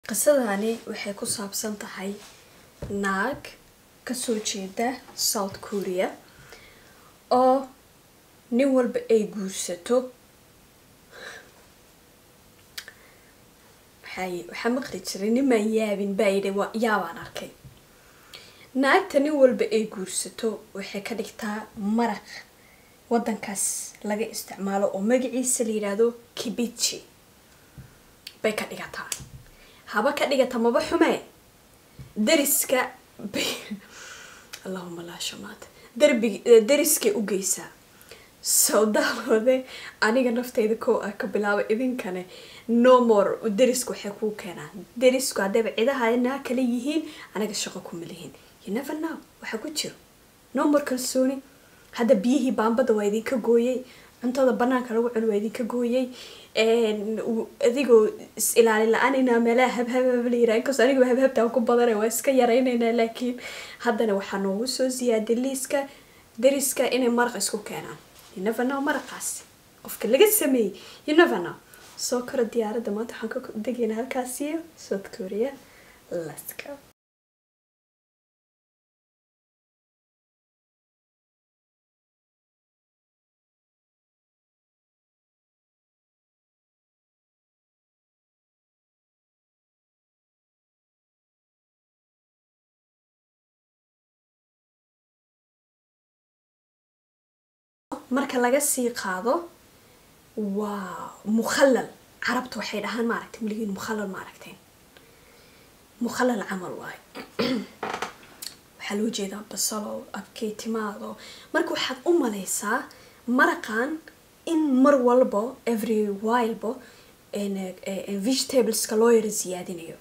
qisadani waxay ku saabsan tahay naag kasoo jeeda south korea oo nin walba ay guursato waxay waxaa maqli jiray nimaan yaabin baa yidhi waa yaabaan arkay naagta nin walba ay guursato waxay ka dhigtaa maraq waddankaas laga isticmaalo oo magaciisa la yidhaahdo kibichi bay ka dhigataa haba ka dhigata maba xumee dariska bay allahuma laa shamaad darbig dariskay u geysaa sawdaaloode aniga nafteyda kow ah ka bilaabo idinkane no more dariska waxay kuu keenaan darisku haddayba cidahanaa kala yihiin anaga shaqo kuma lihin you never know waxaa ku jiro no more kalsooni hadda biyihii baambada waa idinka gooyey cuntada banaanka lagu cuno waa idinka gooyey adigoo is ilaalin la-aan inaa meelaha habhabhab la yiraa inkastoo aniga habhabtaan ku badana waa iska yaraynaynaa laakiin haddana waxaa noogu soo ziyaaday liiska dariska inay maraq isku keenaan you never know maraqaasi qofka laga sameeyey you never know soo karo diyaaradda maanta waxaan ka degaynaa halkaasiyo south korea let's go marka laga sii qaado waa mukhallal carabta waxay dhahaan maaragtay weligiin mukhallal ma aragteen mukhallal camal waayo waxaa loo jeedaa basalo abkey timaado marka waxaad u maleysaa maraqan in mar walba every wileba vegetables-ka loo yara siyaadinayo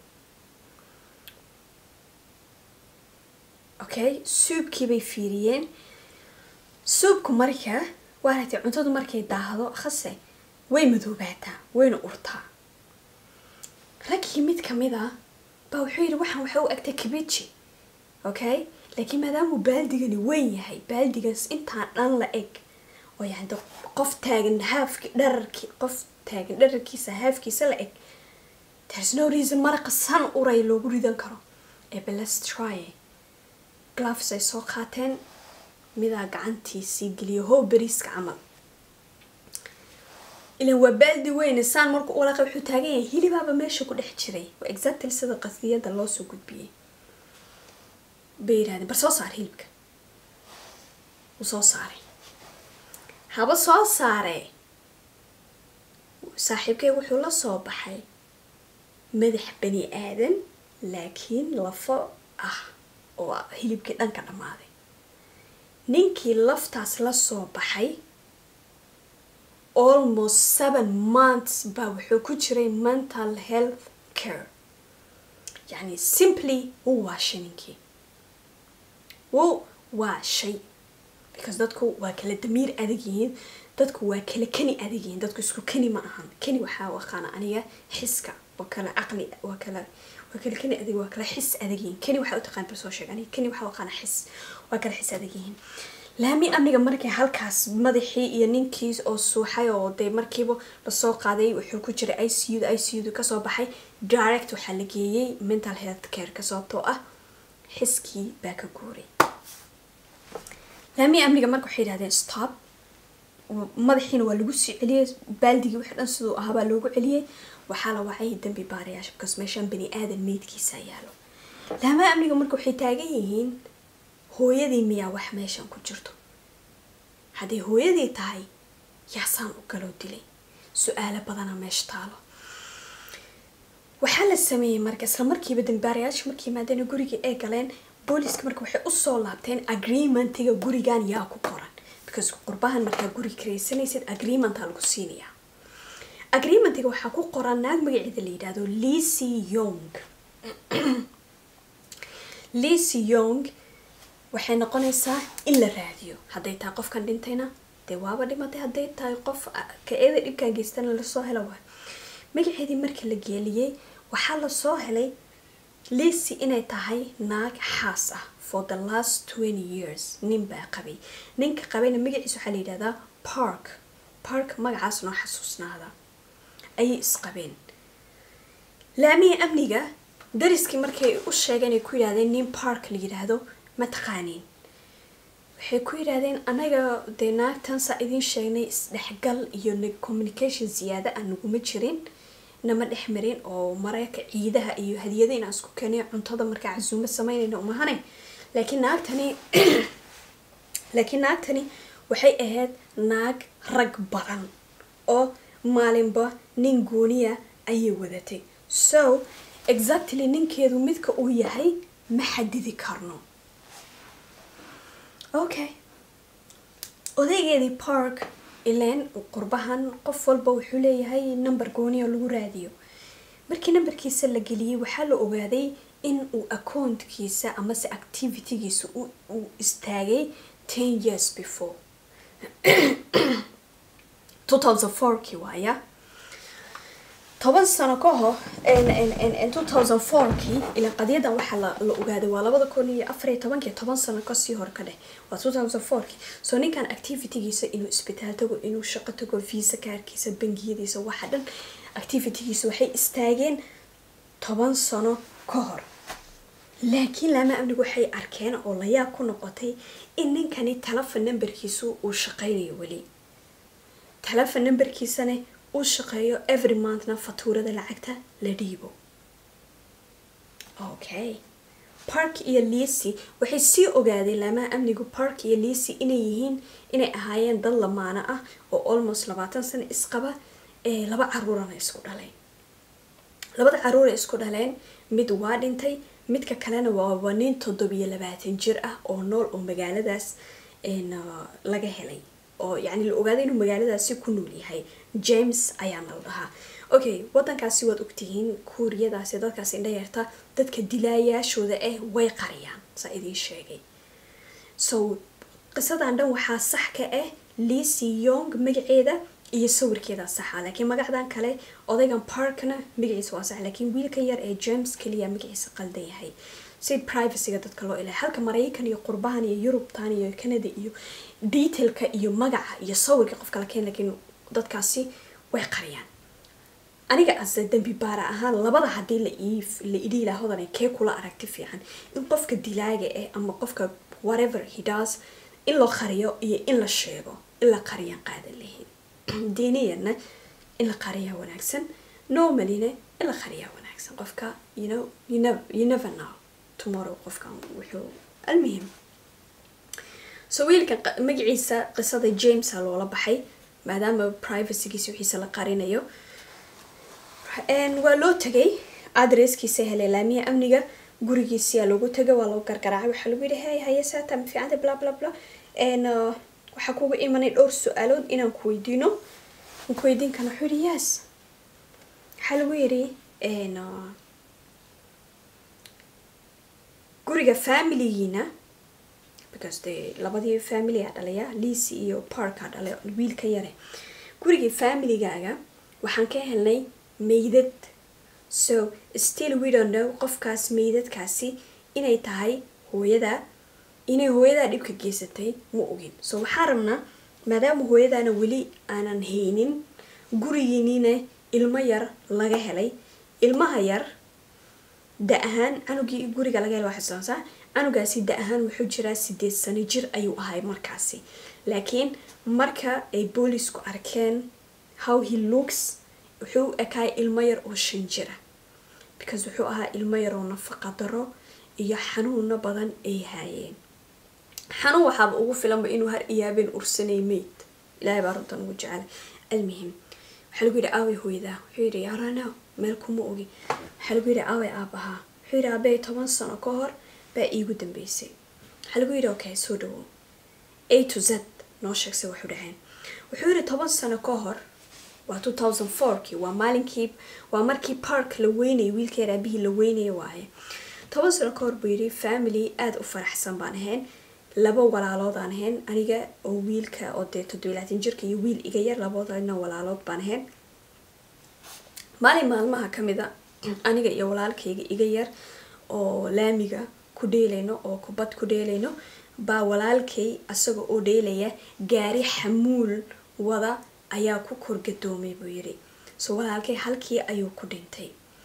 okay suubkii bay fiiriyeen suubku marka waaragtay cuntadu markay daahdo khase way madoobaataa wayna urtaa raggii mid kamid a baa wuxuu yidhi waxaan waxay u egtay kibichi okay laakiin maadaamuu baaldigani weyn yahay baaldigaas intaa dhan la eg oo yani qof taagan haafki dhararki qof taagan dhararkiisa haafkiisa la eg there's no reason maraqa san uray loogu ridan karo ee beles try gloves ay soo qaateen midaa gacantiisii geliyo how beriiska camal ilan waa baaldi weyne saan marku ulaqa wuxuu taagan yahay hilibaaba meesha ku dhex jiray waa exactly sida qasdiyada loo soo gudbiyey bay yidhahdeen bar soo saar hilibka wuu soo saaray haba soo saaree saaxiibkay wuxuu la soo baxay madax bani aadan laakiin lafo ah oo hilibkii dhanka dhammaaday ninkii laftaas la soo baxay almost seven months baa wuxuu ku jiray mental health care yacni simply wuu waashay ninkii wuu waashay because dadku waa kala damiir adag yihiin dadku waa kala kani adag yihiin dadku isku kani ma ahan kani waxaa aqaana aniga xiska waa kala caqli waa kala waa kala kani adag waa kala xis adag yihiin kani waxaa u taqaan bal soo sheeg aniga kani waxaa aqaana xis waa kala xis adag yihiin laami amniga markii halkaas madaxii iyo ninkiis oo suuxay oo dee markiiba lasoo qaaday wuxuu ku jiray i c u i c u kasoo baxay direct waxaa la geeyey mental health care ka sababtoo ah xiskii baa ka guuray laami amniga marka waxay yidhahdeen stop madaxiina waa lagu sii celiyey baaldigii wixii dhan siduu ahaa baa loogu celiyey waxaa la wacay dambi baarayaasha because meeshaan bani aadan meydkiisa yaalo laamaha amniga marka waxay taagan yihiin hooyadii miyaa wax meeshan ku jirto hadday hooyadii tahay yaasaan u galoo dilay su-aalo badana meesha taalo waxaa la sameeyey marka isla markiiba dambaarayaasha markii maadaana gurigii ay galeen booliska marka waxay usoo laabteen agreementiga gurigan yaa ku qoran because qurbahan markaa guri karaysanaysid agreementa lagu siinayaa agreementiga waxaa ku qoran naag magaceeda la yidhaahdo licy yong licy yong waxay noqonaysaa in la raadiyo hadday tahay qofkan dhintayna dee waaba dhimatay hadday tahay qof ka-eeda dhibkaan geystana lasoo helo waay magaceedii markii la geeliyey waxaa lasoo helay licy inay tahay naag xaas ah for the last twenty years nin baa qabay ninka qabayna magaciisa waxaa la yidhahdaa park park magacaas noo xasuusnaada ayay isqabeen laamiya amniga dariskii markay u sheegeen ay ku yidhahdeen nin park la yidhaahdo ma taqaaniin waxay ku yidhaahdeen anaga dee naagtan saa idiin sheegnay isdhexgal iyo communication ziyaada aan naguma jirin nama dhex marin oo mareyka ciidaha iyo hadiyada inaan isku keenay cuntada markaa casuumo sameynayna umahane laakiin naagtani laakiin naagtani waxay ahayd naag rag badan oo maalinba nin gooniya ayay wadatay so exactly ninkeedu midka uu yahay ma xadidi karno okay odaygeedii park ileen qurbahan qof walba wuxuu leeyahay number gooniya lagu raadiyo markii numberkiisa la geliyey waxaa la ogaaday in uu accountkiisa amase activitygiisa uu istaagay ten years before two thousand fourkii waaya toban sano ka hor two thousand fourkii ilan qadiyadan waxaa la ogaaday waa labada kun iyo afar iyo tobankii toban sano kasii hor ka dheh waa two thousand fourkii so ninkan activitygiisa inuu isbitaal tago inuu shaqo tago visa kaarkiisa bangiyadiisa waxa dhan activitygiisa waxay istaageen toban sano ka hor laakiin laama amnigu waxay arkeen oo layaab ku noqotay in ninkani telefon numberkiisu uu shaqeynayo weli telefon numberkiisana uu shaqeeyo every monthna fatuurada lacagta la dhiibo okay park iyo liisi waxay sii ogaadeen laamaha amnigu park iyo liisi inay yihiin inay ahaayeen dad lamaano ah oo almost labaatan sano isqaba ee laba caruurana isku dhaleen labada caruura isku dhaleen mid waa dhintay midka kalena waa nin toddobiyo labaatan jir ah oo nool oo magaaladaas laga helay oo yani la ogaaday inuu magaaladaasi ku nool yahay james ayaana la dhahaa okay wadankaasi waad ogtihiin kuuriyadaasi dadkaas indhayarta dadka dilaayaashooda ah way qariyaan saa idiin sheegay so qisadan dhan waxaa sax ka ah liisi yong magaceeda iyo sawirkeeda saxa laakiin magacdan kale odaygan parkna magaciisa waa sax laakiin wiilka yar ee james keliya magaciisa qaldan yahay si privacyga dadka loo ilahay halka maraykan iyo qurbahan iyo yurubtan iyo canada iyo detailka iyo magaca iyo sawirka qofka la keen laakiin dadkaasi way qariyaan aniga ase dambi baara ahaan labada haddii la la idhi ilaa hodan kee kula aragti fiican in qofka dilaaga ah ama qofka whatever he does in loo qariyo iyo in la sheego in la qariyaan qaadan lahayn diiniyana in la qariyaa wanaagsan normalina in la qariyaa wanaagsan qofka you know you never, you never know tomorrow qofkan wuxuu almuhim so wiilka magaciisa qisada jamesa loola baxay maadaama privacygiisa wixiisa la qarinayo waa loo tagay adresskiisa helay laamiya amniga gurigiisiyaa loogu tagay waa loo gargaraacay waxaa lagu yihi hey haye saata ma fiicanta bla bla bla waxaa kuga imanay dhowr su-aalood inaan ku weydiino aan ku weydiin kana wuxuu yihi yes waxaa lagu yidhi guriga familigiina because de labadii family a dhalaya liisi iyo parka dhalay wiilka yare gurigii familigaaga waxaan ka helnay meydad so still we don't know qofkaas meydadkaasi inay tahay hooyada inay hooyadaa dhibka geysatay ma ogin so waxaan rabnaa maadaama hooyadaana weli aanan haynin gurigiiniina ilmo yar laga helay ilmaha yar da ahaan canugii guriga laga helay waa xasuusansaa canugaasi da ahaan wuxuu jiraa sideed sano jir ayuu ahay markaasi laakiin marka ay boolisku arkeen how he looks wuxuu u ekaay ilmo yar oo shan jira because wuxuu ahaa ilmo yar oo nafaqa daro iyo xanuuno badan ay haayeen xanuun waxaaba ugu filanba inuu har iyaabeen ursanay meyd ilaahay baa runtan ugu jecel almuhim waxaa lagu yidhi aaway hooyadaa wuxuu yidhi yarano meel kuma ogi waxaa lagu yidhi aaway aabahaa wuxuu yidhi aabay toban sano ka hor baa iigu dambeysay waxaa lagu yidhi okay soo dhawow a to z noo sheegse waxu dhaheen wuxuu yidhi toban sano ka hor waa two thousand fourkii waa maalinkii waa markii park la weynayay wiilkeer aabihii la weynaya waaye toban sano ka hor buu yidhi family aada u faraxsan baan ahayn laba walaalood aan ahayn aniga oo wiilka oo dee toddobiy labaatan jirka iyo wiil iga yar labadoodna walaalood baan ahayn maalin maalmaha ka mid a aniga iyo walaalkayga iga yar oo laamiga ku dheelayno oo kubad ku dheelayno baa walaalkay asaga oo dheelaya gaari xamuul wada ayaa ku korgadoomay buu yidhi so walaalkay halkii ayuu ku dhintay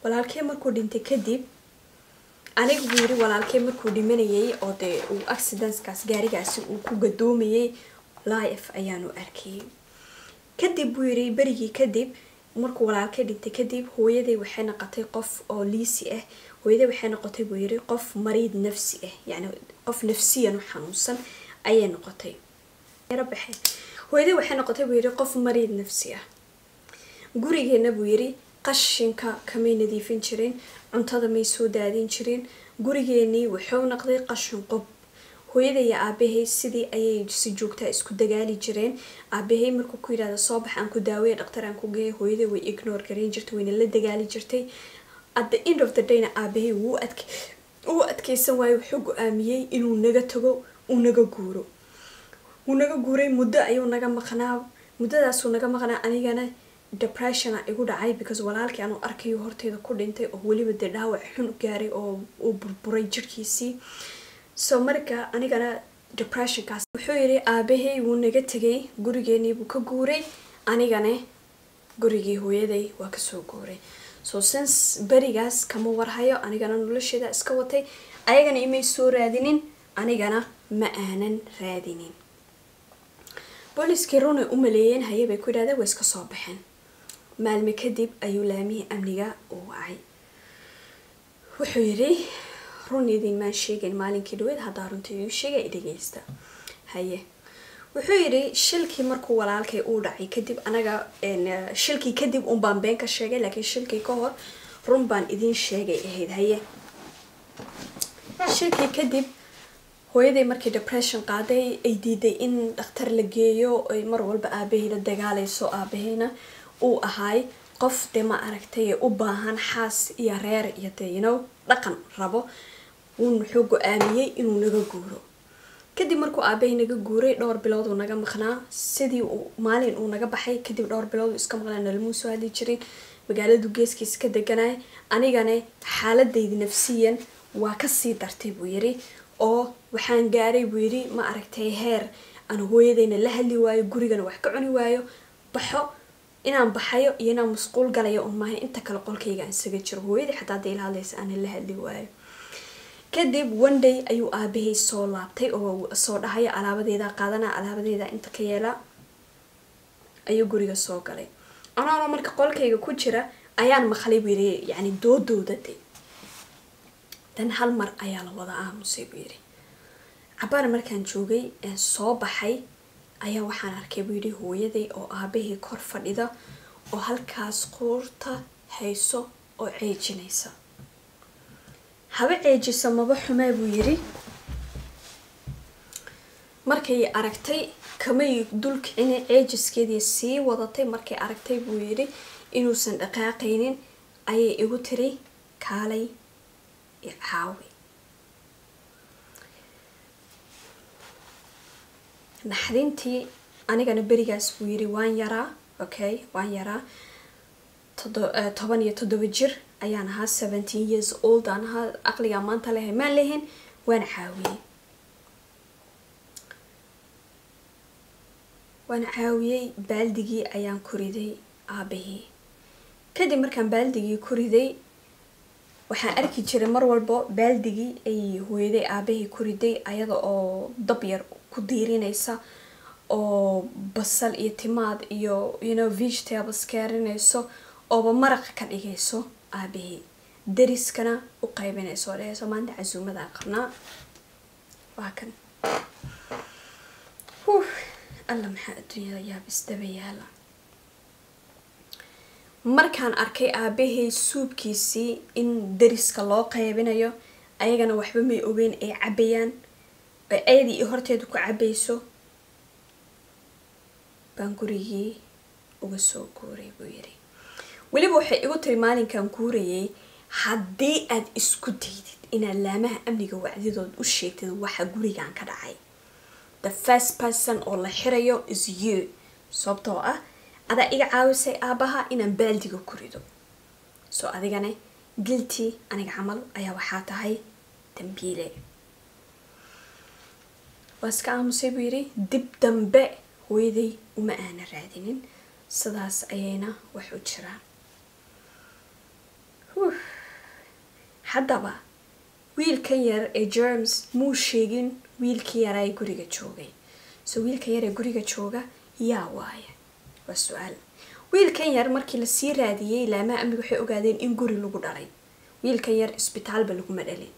walaalkee markuu dhintay kadib aniga buu yiri walaalkee markuu dhimanayay oo dee uu accidentskaas gaarigaasi uu ku gadoomayay life ayaanu arkayay kadib buu yiri berigii kadib markuu walaalkee dhintay kadib hooyaday waxay noqotay qof oo liisi ah hooyaday waxay noqotay buu yiri qof mariid nafsi ah yacni qof nafsiyan u xanuunsan ayay noqotay baxe hooyaday waxay noqotay buu yiri qof mariid nafsi ah gurigeena buu yiri qashinka kamay nadiifin jirin cuntada may soo daadin jirin gurigeenii wuxuu noqday qashin qob hooyada iyo aabahay sidii ayay si joogtaa isku dagaali jireen aabahay markuu ku yidhahda soo bax aan ku daaweya dhaktar aan ku geeya hooyada way ignore gareyn jirtay wayna la dagaali jirtay at the end of the dayna aabahay wuu adk uu adkeysan waayo wuxuu go-aamiyey inuu naga tago uu naga guuro wuu naga guuray muddo ayuu naga maqnaa muddadaasuu naga maqnaa anigana depressiona igu dhacay because walaalkii aanu arkayo horteyda ku dhintay oo weliba dee dhaawac xun gaaray oo uu burburay jirkiisii so marka anigana depressionkaas wuxuu yidhi aabahay wuu naga tegay gurigeenii buu ka guuray anigana gurigii hooyaday waa kasoo guuray so since berigaas kama warhayo anigana nolosheeda iska watay ayagana imay soo raadinin anigana ma aanan raadinin booliskii runay u maleeyeen haye bay ku yidhahdeen way iska soo baxeen maalme kadib ayuu laamihii amniga u wacay wuxuu yidhi run idin maan sheegayn maalinkii dhaweed haddaa runta iu sheegay dhegeysta haye wuxuu yidhi shilkii markuu walaalkay uu dhacay kadib anaga shilkii kadib un baan been ka sheegay laakiin shilkii ka hor run baan idin sheegay ahayd haye shilkii kadib hooyaday markii depression qaaday ay diiday in dhakhtar la geeyo ay mar walba aabahey la dagaalayso aabaheyna uu ahaay qof dee ma aragtay u baahan xaas iyo reer iyo dee yinow dhaqan rabo uun wuxuu go-aamiyey inuu naga guuro kadib markuu aabahay naga guuray dhowr bilood uu naga maqnaa sidii uu maalin uu naga baxay kadib dhowr bilood uu iska maqnaa nalamuu soo hadli jirin magaaladu geeskiisa ka deganay anigana xaaladayda nafsiyan waa kasii dartay buu yiri oo waxaan gaaray buu yidhi ma aragtay heer aan hooyadayna la hadli waayo gurigana wax ka cuni waayo baxo inaan baxayo iyo inaan masquul galayo un maahay inta kale qolkayga aan isaga jiro hooyadii xataa hadday ila hadlaysa aanan la hadli waayo kadib one day ayuu aabahay soo laabtay oo soo dhahaya alaabadeeda qaadana alaabadeeda inta ka yeela ayuu guriga soo galay anaanoo marka qolkayga ku jira ayaan maqlay buu yidhi yacni doodooda de dan hal mar ayaa la wada aamusay buu yidhi cabaar markaan joogay ee soo baxay ayaa waxaan arkay buu yidhi hooyaday oo aabahii kor fadhida oo halkaas quurta hayso oo ceejinaysa haba ceejiso maba xumaa buu yidhi markay aragtay kamay dulkicina ceejiskeedii sii wadatay markay aragtay buu yidhi inuusan dhaqaaqaynin ayay igu tiri kaalay caawi naxdintii anigana berigaas buu yiri waan yaraa okay waan yaraa toban iyo toddoba jir ayaan ahaa seventeen years old aan ahaa aqligaa maanta lehay maan lehin waan caawiyey waan caawiyey baaldigii ayaan ku riday aabahii kadib markaan baaldigii ku riday waxaan arki jiray mar walbo baaldigii ay hooyaday aabahii ku riday ayada oo dab yar ku diirinaysa oo basal iyo timaad iyo you vegetables kaarinayso ooba maraqa ka dhigayso aabahii dariskana u qaybinayso oo dhahayso maanta casuumadaa qabnaa waa kan alla maxaa adduunyada yaabisdaba yaala markaan arkay aabahay suubkiisii in dariska loo qaybinayo ayagana waxba may ogeyn ay cabayaan ay ayadii iyo horteeda ku cabayso baan gurigii uga soo guuray buu yidhi weliba waxay igu tiri maalinkan guurayay haddii aad isku daydid inaad laamaha amniga wacdidood u sheegtid waxa gurigan ka dhacay the first person oo la xirayo is you sababtoo ah adaa iga caawisay aabaha inaan baaldiga ku rido soo adigana gilti aniga camal ayaa waxaa tahay dambiile waa iska aamusay buu yidhi dib dambe hooyaday uma aana raadinin sidaas ayayna wax u jiraan haddaba wiilkan yar ee germs muu sheegin wiilkii yaraa ee guriga joogay so wiilkan yar ee guriga jooga yaa waaya waa su-aal wiilkan yar markii lasii raadiyey laamaha amniga waxay ogaadeen in guri lagu dhalay wiilkan yar isbitaalba laguma dhalin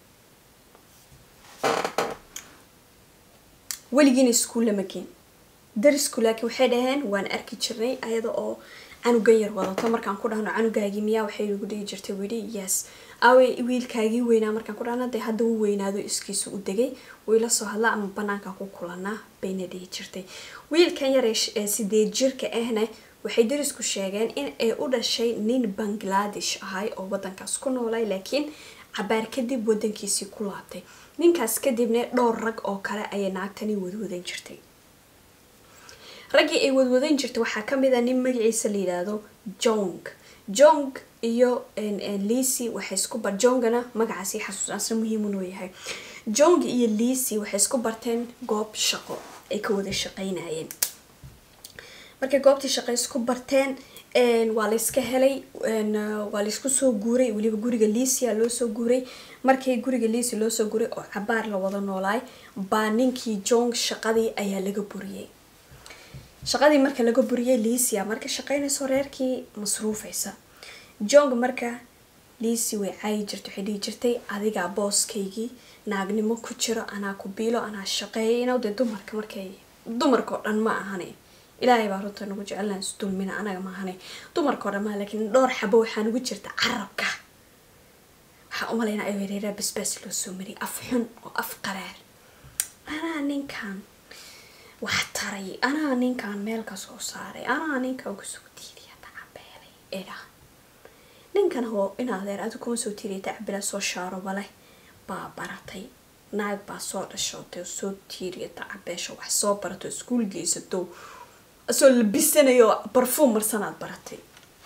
weligiina iskuulla ma geen darisku laakiin waxay dhaheen waan arki jirnay ayada oo canugan yar wadato markaan ku dhahno canugaagii miyaa waxay lagu dhihi jirtay weli yes awe wiilkaagii weynaa markaan ku dhahno dee hadda u weynaado iskiisu u degay wayla soo hadla ama banaanka ku kulanaa bayna dhihi jirtay wiilkan yar ee sideed jirka ahna waxay darisku sheegeen in ay u dhashay nin bangladesh ahay oo wadankaas ku noolay laakiin cabaar kadib wadankiisii ku laabtay ninkaas kadibna dhowr rag oo kale ayay naagtani wadwadan jirtay raggii ay wadwadan jirtay waxaa kamid a nin magaciisa la yidhaahdo jong jong iyo licy waxay isku bar jongana magacaasi xasuusaasna muhiimun oo yahay jong iyo licy waxay isku barteen goob shaqo ay ka wada shaqeynayeen markay goobtii shaqo isku barteen waa layska helay waa laysku soo guuray weliba guriga licia loo soo guuray markii guriga lici loo soo guuray oo cabaar la wada noolaay baa ninkii jong shaqadii ayaa laga buriyey shaqadii marka laga buriyey licia marka shaqeynayso reerkii masruufaysa jong marka lici way caayi jirtay waxay dhihi jirtay adigaa booskaygii naagnimo ku jiro anaa ku biilo anaa shaqeeyno dee dumarka markay dumarkao dhan ma ahane ilaahay baa runta nagu jecelnaan isdulmina anaga maahane dumarkao dhan maa laakiin dhowr xabo waxaa nagu jirta carabka waxaa umalaynaa ay wereeraa basbaas loo soo mariyay af xun oo af qaraar anaa ninkan wax taray anaa ninkan meel ka soo saaray anaa ninkan kusoo tiiriya tacabeelay edha ninkan hoo in adeer adi kuma soo tiiriya tacabela soo shaaroba leh baa baratay naag baa soo dhashootay oo soo tiiriya tacabeesha wax soo barato iskuul geysato asoo labisanayo barfuum marsanaad baratay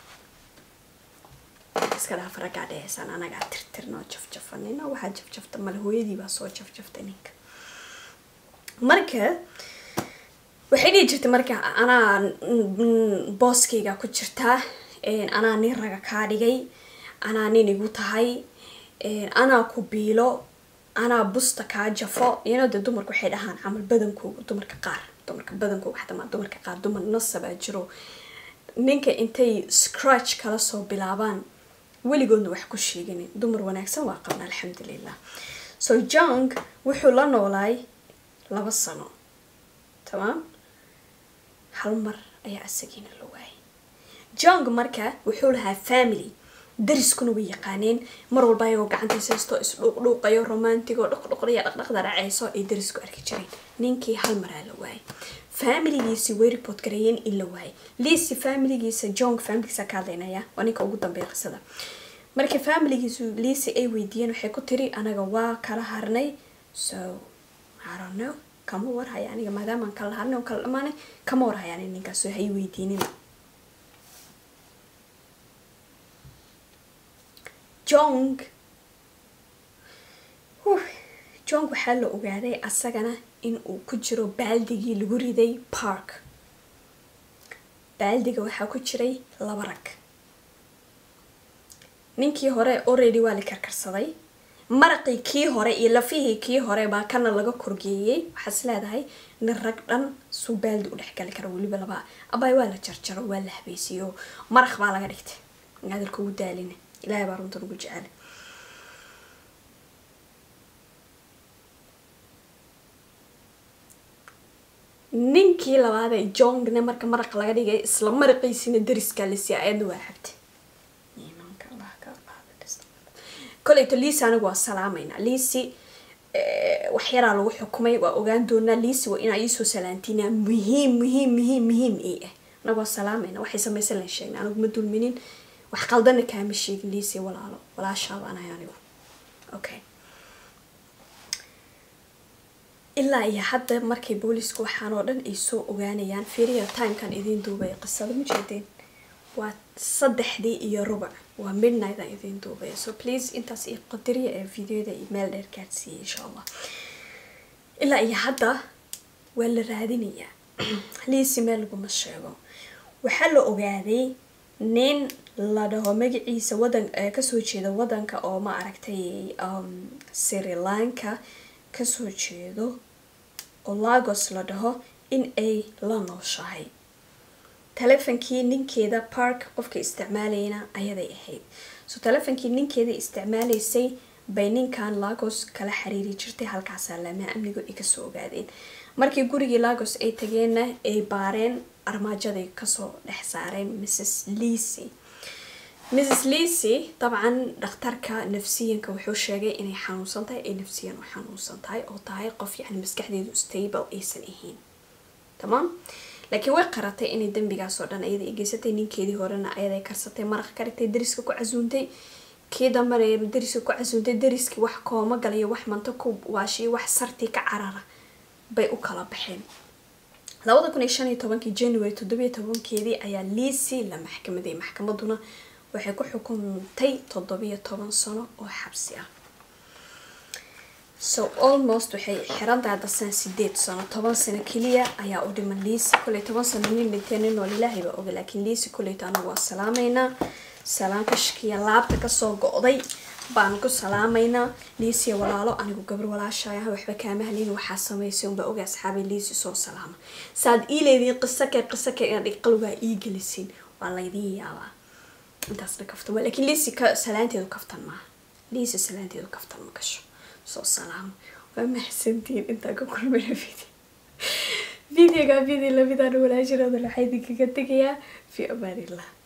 iska dhaaf raggaa dhehaysan anagaa tirtirnoo jafjafanino waxaa jafjafta male hooyadii baa soo jafjaftay ninka marka waxay dhihi jirtay marka anaa booskayga ku jirtaa anaa nin raga kaa dhigay anaa nin igu tahay anaa ku biilo anaa busta kaa jafo iyano dee dumarku waxay dhahaan camal badankooga dumarka qaar dumarka badankooga xataa dumarka qaar dumar nasabaa jiro ninka intay scratch kala soo bilaabaan weligoodna wax ku sheeganin dumar wanaagsan waa qabna alxamdulilah so jong wuxuu la noolaay laba sano tamaam hal mar ayaa isagiina la waayay jong marka wuxuu lahaa family dariskuna way yaqaaneen mar walba ayagoo gacantiisa haysto isdhuuqdhuuqayo romantigo dhaqdhaqdaya dhaqdhaqda dhaceyso ay darisku arki jireen ninkii hal maraa la waayay familigiisi way report gareeyeen in la waayay liisi familigiisa jong familigiisa ka hadlaynaya waa ninka ugu dambeeya qisada markii familigiisu liisi ay weydiiyeen waxay ku tiri anaga waa kala harnay so I don't know kama warhaya aniga maadaamaan kala harnay oo kala dhamaanay kama warhaya aniga ninkaas hay weydiinin jong jong waxaa la ogaaday asagana in uu ku jiro baaldigii lagu riday park baaldiga waxaa ku jiray laba rag ninkii hore already waa la karkarsaday maraqii kii hore iyo lafihii kii hore baa kana laga korgeeyey waxaas leedahay nin rag dhan suu baaldi u dhexgali kara weliba laba abaay waa la jarjaro waa la habeysiyey oo maraq baa laga dhigtay hadalka ugu daalina ilaahay baa runtan ugu jecel ninkii labaad ee jongna marka maraq laga dhigay isla maraqiisina dariskaa la siiyay ayadna waa xabtay koleyto liisi anigu waa salaamayna liisi waxyaraa lagu xukumay waa ogaan doonaa liisi waa inaa iisoo salaantiinaa muhiim muhiim muhiim muhiim ii ah anagu waa salaamayna waxay samaysan lan sheegna anigu ma dulminin wax qaldana kaama sheegin liisi walaalo walaashaaba anahay anigu okay ilaa iyo hadda markay boolisku waxaan oo dhan ay soo ogaanayaan fiiriya timekan idiin duubaya qisada ma jeedeen waa saddexdii iyo rubac waa midnight aan idiin duubaya so please intaas iyo qadariya ee videoda iyo meel dheer gaadsiiyay insha allah ilaa iyo hadda waa la raadinayaa liisi meel laguma sheego waxaa la ogaaday nin la dhaho magaciisa wadan kasoo jeeda wadanka oo ma aragtay sri lanka kasoo jeedo oo lagos la dhaho in ay la nooshahay telefonkii ninkeeda park qofka isticmaalayna ayaday ahayd so telefonkii ninkeeda isticmaalaysay bay ninkan lagos kala xiriiri jirtay halkaasaa lamaa amnigu ay kasoo ogaadeen markii gurigii lagos ay tageenna ay baareen armaajaday kasoo dhex saareen mrs leasy mrs leasy dabcan dhakhtarka nafsiyanka wuxuu sheegay inay xanuunsan tahay ay nafsiyan u xanuunsan tahay oo tahay qof yani maskaxdeedu stable aysan ahayn tamaam laakiin way qaratay inay dembigaas oo dhan ayada geysatay ninkeedii horena ayaday karsatay maraq ka dhigtay dariska ku casuuntay kii dambana dariska ku casuuntay dariskii wax kooma galayo wax manto ku waashiyo wax sartii ka carara bay u kala baxeen labada kun iyo shan iyo tobankii january toddobiyo tobankeedii ayaa liisi la maxkamaday maxkamaduna waxay ku xukuntay toddobiyo toban sano oo xabsi ah so almost waxay xirantahay dasaan sideed sano toban sano keliya ayaa u dhiman liisi koley toban sano nin dhintee nin nool ilaahay baa oga laakiin liisi koleyta anagu waa salaamaynaa salaan kashkiya laabta kasoo go-day baan ku salaamaynaa liisiya walaalo anigu gabar walaashaya waxba kaama halin waxaa samaysay unbaa oga asxaabay liisi soo salaama saad ii leediin qisake qisake dhig qalbaa ii gelisiin waa laydiin yaabaa intaasna kaftan laakiin liisi ka salaanteedu kaftan maaha liisi salaanteedu kaftan ma gasho soo salaamo waa maxsantiin intaa ka kulmana video videoga video lamidaan walaashirooda waxaa idinkaga tegayaa fi amaanillah